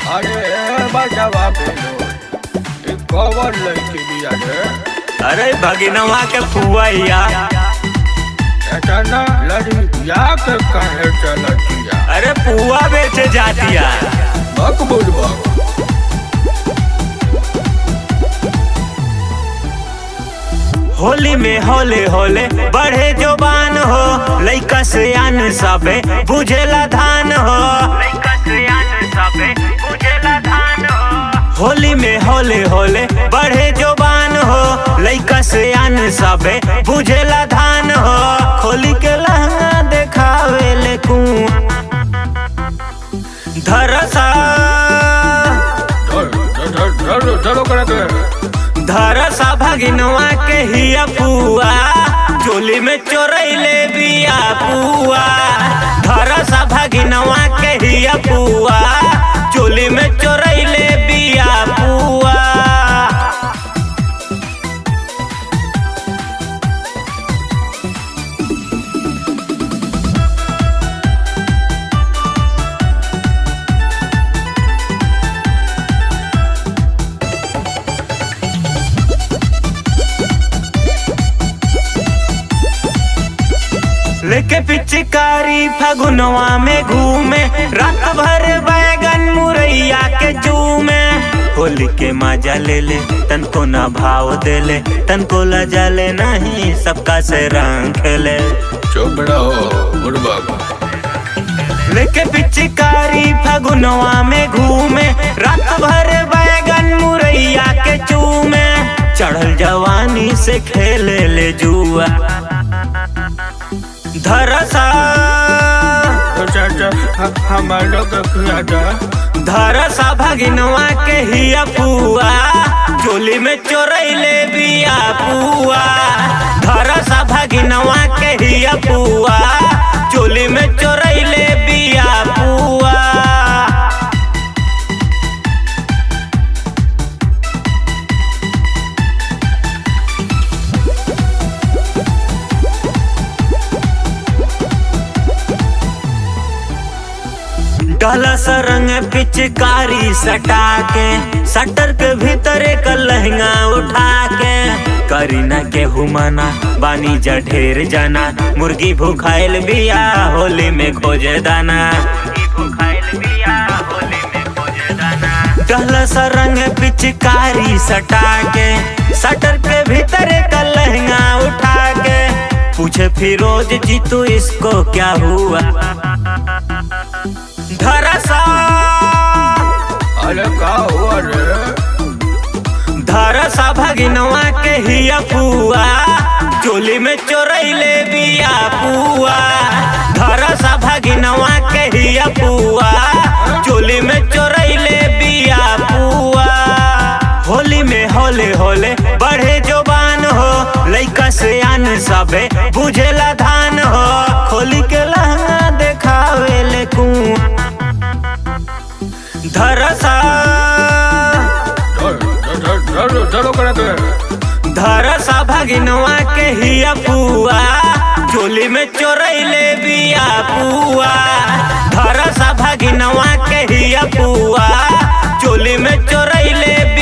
अरे बजावा बेलो ई कवर लड़की बिया रे अरे भगिनवा के फुआइया ऐसा ना लड़किया के कहे चलतिया अरे पुआ बेचे जातिया मकबूल बाबू होली में होले होले बढ़े जोबान हो लइका से आन सबे बुझेला धान हो लइका से आन सबे बुझेला धान हो होली में होले होले बढ़े जोबान हो लइका से आन सबे बुझेला धान हो खोली के लहंगा देखावे ले कुआं धरसा चलो चलो चलो करे के धरसा भगिनवा के हिया पुआ चोली में चोरैले बिया पुआ धरसा भगिनवा के हिया पुआ चोली में चोरैले बिया पुआ लेके पिचकारी फगुनवा में घूमे रात भर बैगन मुरैया के चूमे होली के मजा ले ले तनको ना भाव दे ले तनको लजा ले नहीं सबका से रंग खेले चुप रहो बुढ़बा लेके पिचकारी फगुनवा में घूमे रात भर बैगन मुरैया के चूमे चढ़ल जवानी से खेले ले जुआ धरसा चाचा हमारा के किया जा धरसा भगिनवा के हिया पुआ चोली में चोरैले बिया पुआ धरसा भगिनवा के हिया पुआ चोली में चोरैले बिया पुआ डलस रंग पिचकारी सटा के सटर के भीतर एक लहंगा उठा के करीना के हुमाना बानी जा ढेर जाना मुर्गी भूखाइल बिया होली में खोजे दाना डलस रंग पिचकारी सटा के सटर के भीतर एक लहंगा उठा के पूछे फिरोज जी तू इसको क्या हुआ धरसा अरे का हुआ रे धरसा भगिनवा के हिया पुआ चोली में चोरैले बिया पुआ धरसा भगिनवा के हिया पुआ चोली में चोरैले बिया पुआ होली में होले होले बढ़े जोबान हो लइका से आन सबे बुझेला धान हो खोली के लहंगा देखावे ले कुआं धरसा चलो चलो चलो करे के धरसा भगिनवा के हिया पुआ चोली में चोरैले बिया पुआ धरसा भगिनवा के हिया पुआ चोली में चोरैले